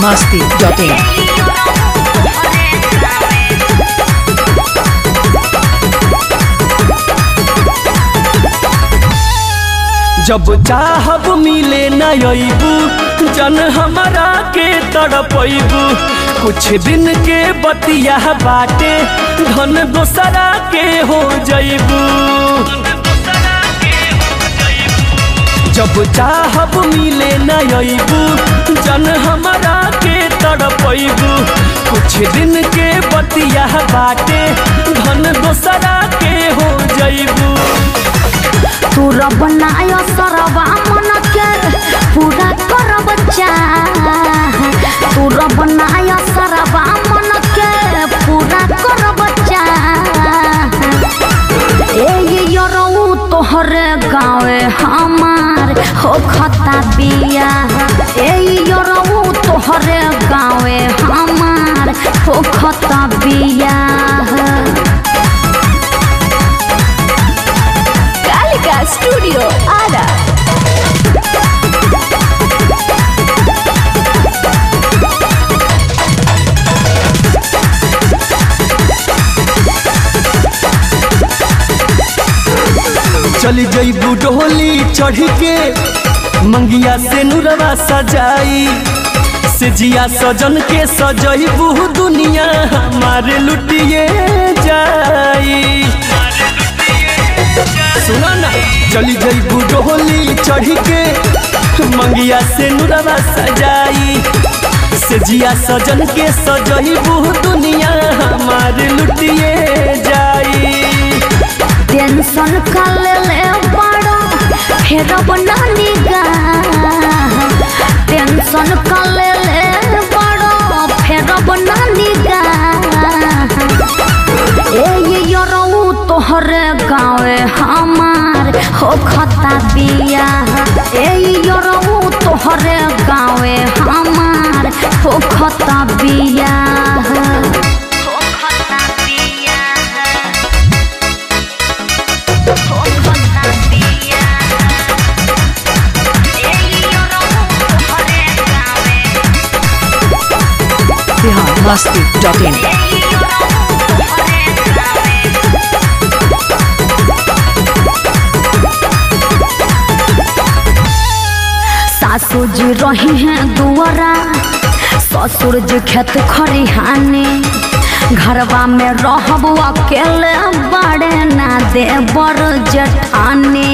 masti.in. जब चाहब मिले न अबू जन हमरा के तड़पैबू कुछ दिन के बतिया बाटे धन दोसरा के हो जैबू जब चाहब मिले न अबू जन हमरा के तड़पैबू कुछ दिन के बतिया बाटे धन दोसरा के हो जैबू तू रब नाय सरबा मन के पूरा करब चाह तू रब नाय सरबा मन के पूरा करब चाह ए यरऊ तोहरे गाँवे हमार हो खता बिया ए यरऊ तोहरे गाँवे हमार हो खता बिया Kalika Studio Ada. चली जईबू डोली चढ़ के मंगिया से नुरवा सजाई से जिया सजन के सजईबू दुनिया हमारे लुटिए जाई सुना ना चली जईबू डोली चढ़ के मंगिया से नुरवा सजाई से जिया सजन के सजईबू दुनिया हमारे लुटिए जाई टेंशन कर ले बड़ा फिर बना निगाह टेंशन कर ले बड़ा फिर बना निगाह ए ये यरऊ तोहरे गाँवे हमार हो खता बिया ए यरऊ तोहरे गाँवे हमार हो खता बिया हो खता बिया Bihar masti.in. सासू जी रही हैं दुआरा ससुर जी खेत खरिहाने घरवा में रहब अकेले बड़े ना दे बड़ जठाने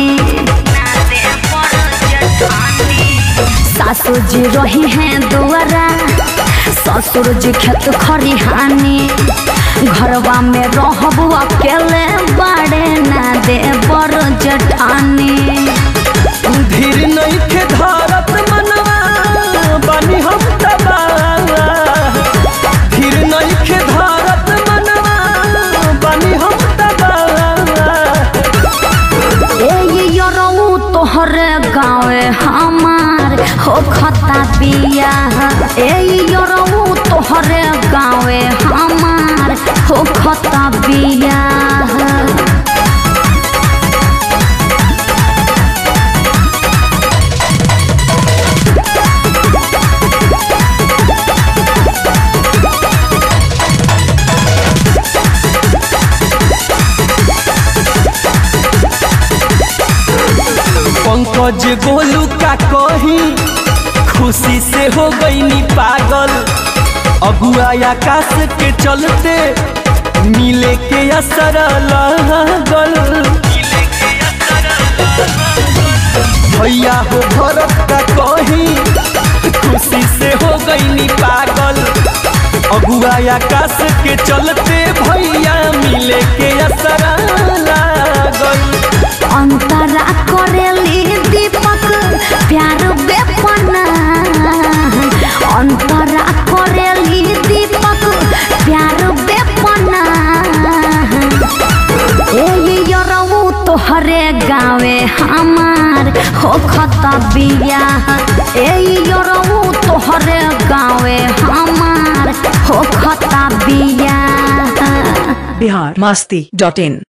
सासू जी रही हैं दुआरा ससुर जी खेत खरिहाने घरवा में रहब अकेले बड़े ना दे बड़ जठाने धीर नहीं के धारत मनवा बनी हम तबाह धीर नहीं के धारत मनवा बनी हम तबाह ए यरऊ तोहरे गाँवे हमार हो खता बिया ए यरऊ तोहरे गाँवे हमार हो खता बिया पंकज गोलू का कही खुशी से हो गई पागल अगुआ आकाश के चलते मिले के असर लागल भैया हो भरत का कही खुशी से हो गई पागल अगुआ आकाश के चलते भैया मिले के असर लागल अंतरा करेली दीपक प्यार बेपना अंतरा करेली दीपक प्यार बेपना ए यरऊ तोहरे गाँवे हमार हो खता बिया ए यरऊ तोहरे गाँवे हमार हो खता बिया Bihar masti.in.